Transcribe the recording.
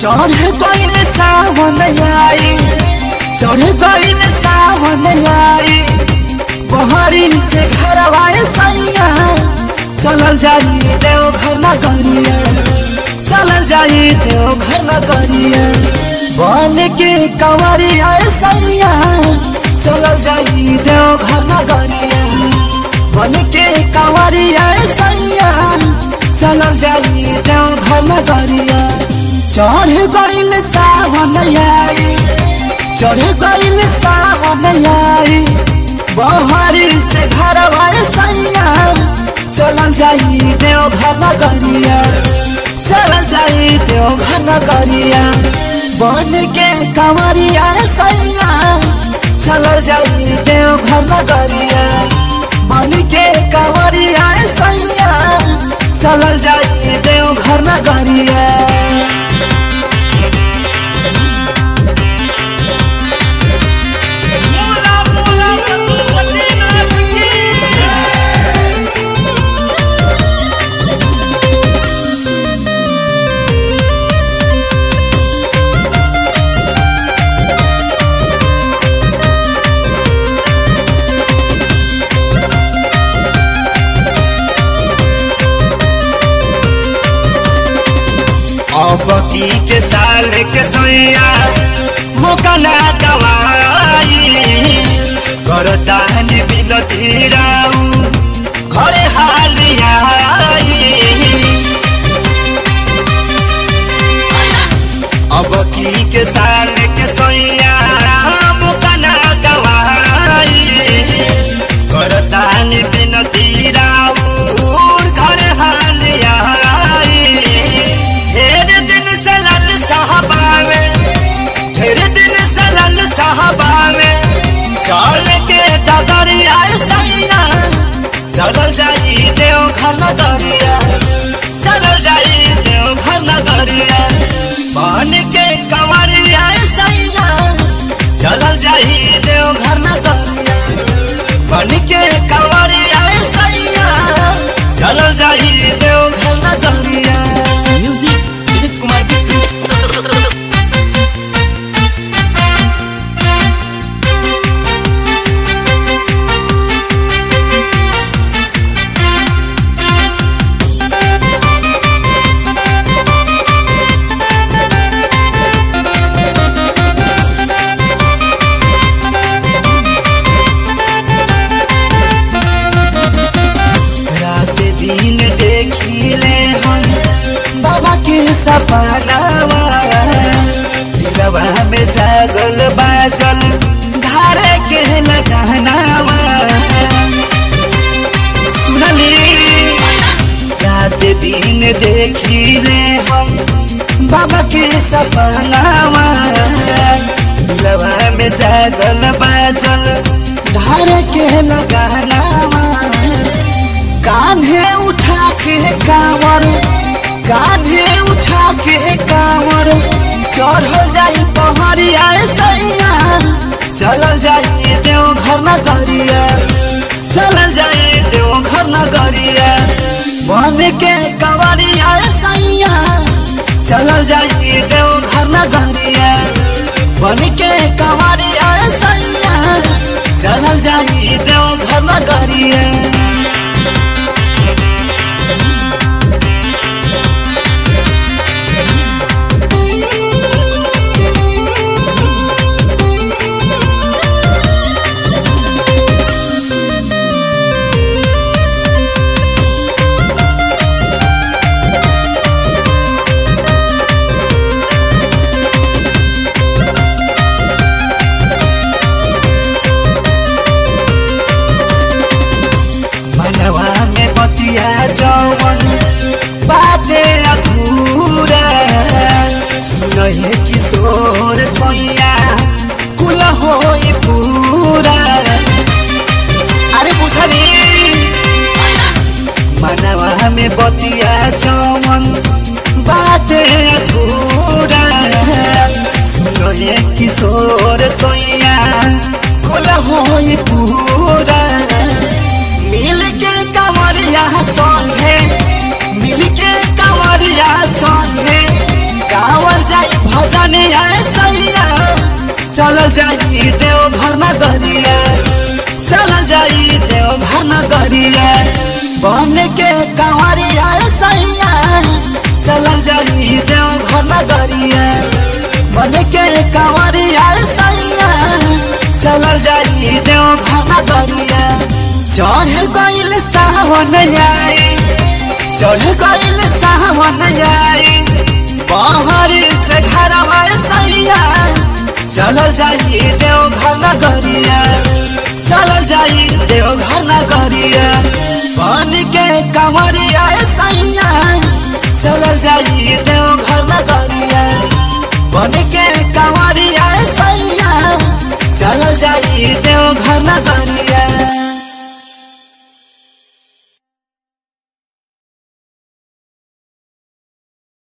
चढ़ गइल सावन आई चढ़ गइल सावन आई बहरी से घरवाए सैया चलल जाई देव घर न करिया चलल जाई देव घर न करिया बन के कंवरिया सैया चलल जाई देव घर न करिया बन के कंवरिया सैया चलल जाई देव घर न करिया चढ़ गइल सावन आई चढ़ गइल सावन आई बहरी से घर सैया चलल जाई देव घर न करिया चलल जाई देव घर न करिया बन के कंवरिया सैया चलल जाई देव घर न करिया बन के कंवरिया सैया चलल जाई देव घर न करिया मोला मोला पशुपति नाथ की अबकी के साल के सैया मौका ना दवाई करतान बिनती राऊ घरे हालिया अबकी के साल के सैया मौका ना दवाई करतान बिनती राऊ घरे हालिया ढेर दिन से लल साहबावे ढेर दिन से लल साहबावे चल के डगरिया सैया चलल जाई देव घर न दरिया चलल जाई देव घर न दरिया बन के कंवरिया सैया चलल जाई देव घर न दरिया बन के कंवरिया सैया चलल जाई देव घर न दरिया म्यूजिक विनीत कुमार बिट्टू रात दिन देखिले हम बाबा के सपनावा दिलवा में जागल बाजल धारे के लगानावा सुनली रात दिन देखिले हम बाबा के सपनावा दिलवा में जागल बाजल धारे के लगानावा कान्हे उठा के कांवर कान्हे उठा के कांवर चढ़ल जाई पहाड़िया सैया चलल जाई देव घर न करिया चलल जाई देव घर न करिया बन के कंवरिया सैया चलल जाई देव घर न करिया बन के कंवरिया सैया चलल जाई देव घर न करिया मनवा में बतिया जवन बाटे अधूरा सुनहे किशोर सैया कुल होई पूरा अरे बुझली मनवा में बतिया जवन बाटे अधूरा सुनहे किशोर सैया कुल होई पूरा मिल के कंवरिया संगे मिल के कंवरिया संगे गावल जाई चलल जाई देव घर न गरिया चलल जाई देव घर न गरिया बन के कंवरिया सैया चलल जाई देव घर न गरिया बन के कंवरिया सैया चलल जाई देव घर न गरिया चढ़ गइल सावन आई चढ़ गइल सावन आई पहाड़ी से घर सैया चलल जाई देव घर न गरिया चलल जाई देव घर न गरिया बन के कंवरिया सैया चलल जाई देव घर न गरिया बन के कंवरिया सैया चलल जाई देव घर न गरिया